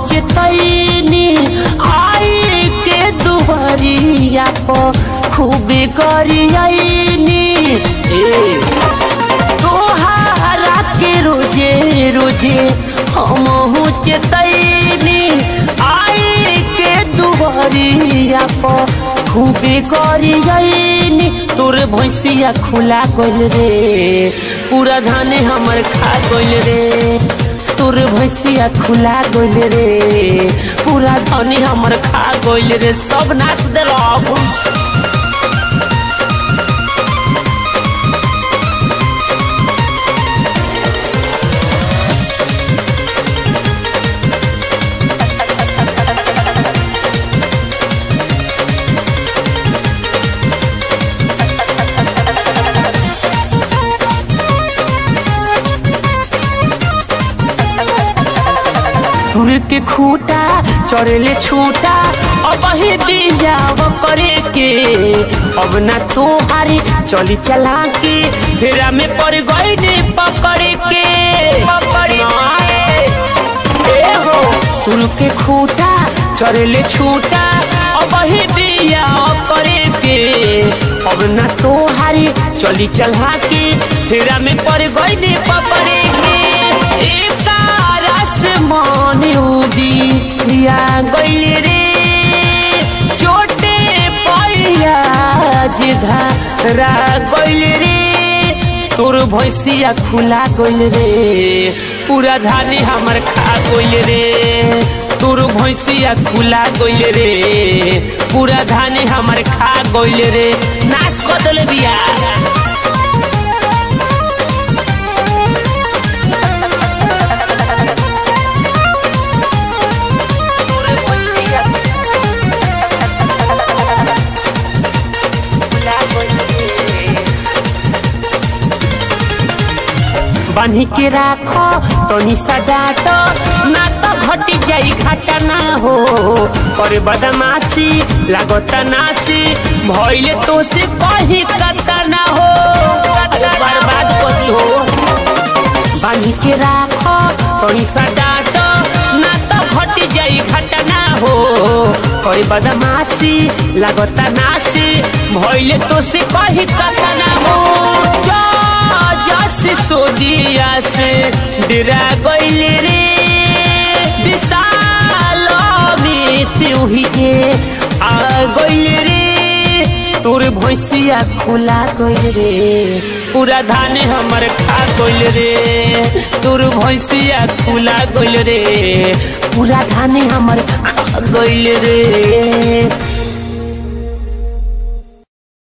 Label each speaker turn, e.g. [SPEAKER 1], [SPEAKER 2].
[SPEAKER 1] चेतैनी आई के दुबरिया को खूबे करियनी तोहारा के रोजे रोजे हम चेतैनी आई के दुबरिया को खूबे करियनी तोर भैंसिया खुला गइल रे पूरा धाने हमर खा गइल रे तोर भैंसिया खुला गइल रे पूरा धाने हमर खा गइल रे सब नाच देलक सुर के खूटा चढ़ले छूटा अब ही बिजाव करे के अब ना तोहारी चली चला के फेरा में पड़ गई ने पकड़ के पकड़ हो सुर के खूटा चढ़ले छूटा अब ही बिजाव करे के अब ना तोहारी चली चला के फेरा में पड़ गई ने पकड़ के एक रस मन उदी या गइल रे चोटे पैया जिधरा गइल रे तोर भैंसिया खुला गइल रे पूरा धानी हमर खा गइल रे तोर भैंसिया खुला गइल रे पूरा धानी हमर खा गइल रे नाच कदल बिया बान्ही के राखो तनी सजात ना तो घटी जाई घाटा ना हो करे बदमाशी लागत नासी भइले तो से कही कता ना हो अरे बर्बाद कती हो बान्ही के राखो तनी सजात ना तो घटी जाई घाटा ना हो करे बदमाशी लागत नासी भइले तो से कही कता ना हो जस सोदिया से डरा गइल रे विशाल मृत्यु के आ गइल रे तोर भैंसिया खुला गइल रे पूरा धान हमर खा गइल रे तोर भैंसिया खुला गइल रे पूरा धान हमर खा गइल रे